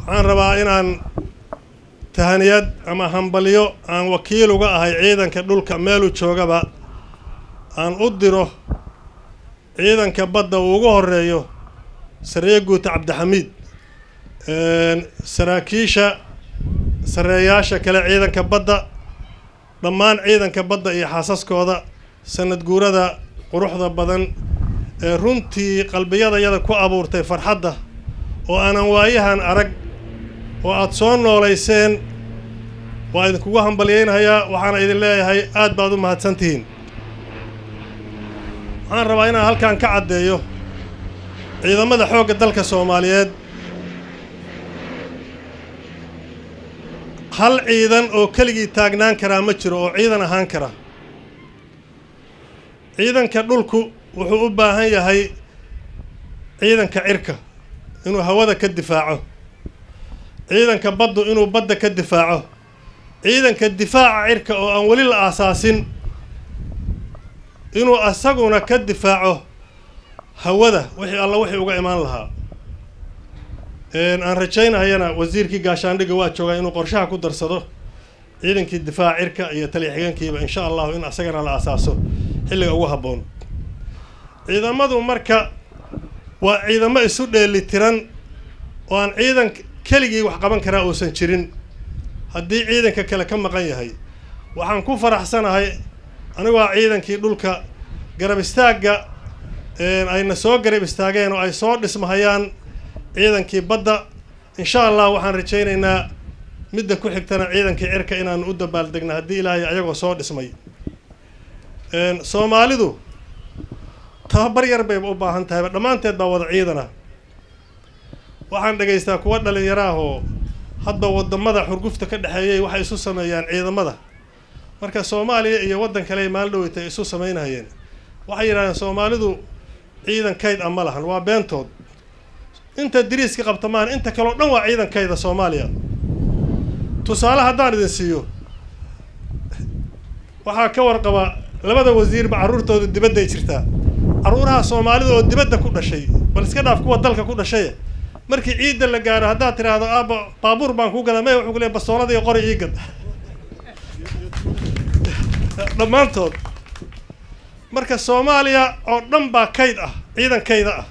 waxaan rabaa inaan tahaniyad ama hambalyo aan wakiil uga ahay ciidanka dhulka meeluu joogaba aan u diro ciidanka badda uu ugu horeeyo sareeye guuta cabdixamiid saraakiisha sareeyaasha kale ciidanka badda dhammaan ciidanka badda iyo xaasaskooda sanad guurada quruxda badan ee runtii qalbiyadayada ku abuurtay farxadda oo aanan waayahan arag oo aada soo noolayseen waa idinkugu hambalyaynayaa waxaana idin leeyahay aad baad u mahadsantihiin waxaan rabaa inaan halkan ka caddeeyo ciidamada xoogga dalka soomaaliyeed hal ciidan oo keligii taagnaan karaa ma jiro oo ciidan ahaan kara ciidanka dhulku wuxuu u baahan yahay ciidanka cirka inuu hawada ka difaaco ciidanka baddu inuu badda ka difaaco ciidanka difaaca cirka oo aan weli la aasaasin inuu asaguna ka difaaco hawada wixii alla wixii uga imaan lahaa aan rajaynahayana wasiirkii gaashaandhigga waa joogaa inuu qorshaha ku darsado ciidankii difaaca cirka iyo taliya xigeenkiiba insha allahu in asagana la asaaso xilliga ugu habboon ciidamadu marka waa ciidamo isu dheeli tiran oo aan ciidan keligii wax qaban karaa uusan jirin haddii ciidanka kale ka maqan yahay waxaan ku faraxsanahay anigoo ciidankii dhulka garab istaagga ayna soo garab istaageen oo ay soo dhismahayaan ciidankii badda insha allah waxaan rajaynaynaa midda ku xigtana ciidankii cirka inaanu u dabaaldegna haddii ilaahay ayagoo soo dhismay soomaalidu tababar yar bayba u baahan tahayba dhammaanteed baa wada ciidana waxaan dhegaystaa kuwa dhalinyaraahoo hadda wadamada xurgufta ka dhexeeyay waxay isu sameeyaan ciidamada marka soomaaliya iyo waddan kale maalin dhoweyta ay isu samaynahayeen waxay yidhahdeen soomaalidu ciidan kayd a ma lahan waa beentood inta diriiska qabta maahan inta kaleo dhan waa ciidankayda soomaaliya tusaale haddaan idin siiyo waxaa ka warqaba labada wasiirba carruurtooda dibadday jirtaa carruuraha soomaalida oo dibadda ku dhashay bal iska dhaaf kuwa dalka ku dhashay markii ciidda la gaaro haddaad tidhaahdo aaba baabuur baan kuu gadaa may wuxuu ku leey bastoolada iyo qori ii gad dhammaantood marka soomaaliya oo dhan baa kayd ah ciidankayda ah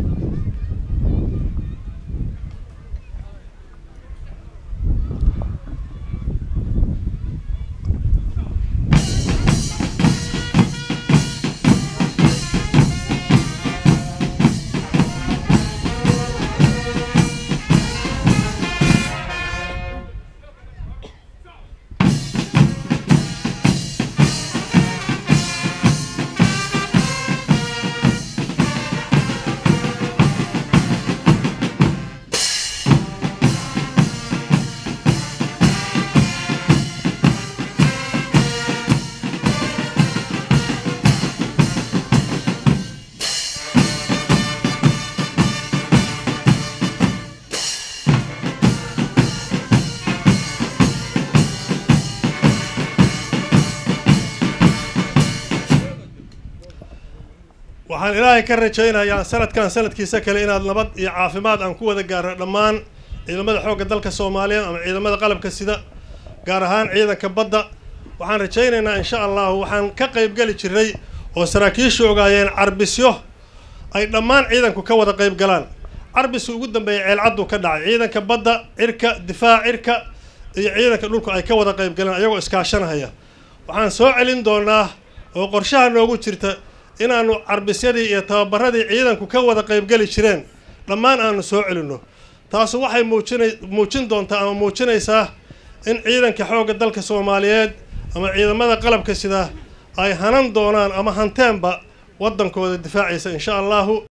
waxaan ilaahay ka rajaynayaa sanadkan sanadkiisa kale inaad nabad iyo caafimaad aan ku wada gaarno dhammaan ciidamada xoogga dalka soomaaliyeed ama ciidamada qalabka sida gaar ahaan ciidanka badda waxaan rajaynaynaa insha allahu waxaan ka qaybgeli jiray oo saraakiishu ogaayeen carbisyo ay dhammaan ciidanku ka wada qayb galaan carbiska ugu dambeeya ceelcaddu ka dhacay ciidanka badda cirka difaac cirka iyo ciidanka dhulku ay ka wada qayb galaan ayagoo iskaashanahaya waxaan soo celin doonaa oo qorshaha noogu jirta inaanu carbisyadii iyo tababaradii ciidanku ka wada qaybgeli jireen dhammaan aanu soo celinno taasu waxay muujina muujin doontaa ama muujinaysaa in ciidanka xoogga dalka soomaaliyeed ama ciidamada qalabka sida ay hanan doonaan ama hanteenba waddankooda difaacaysa insha allahu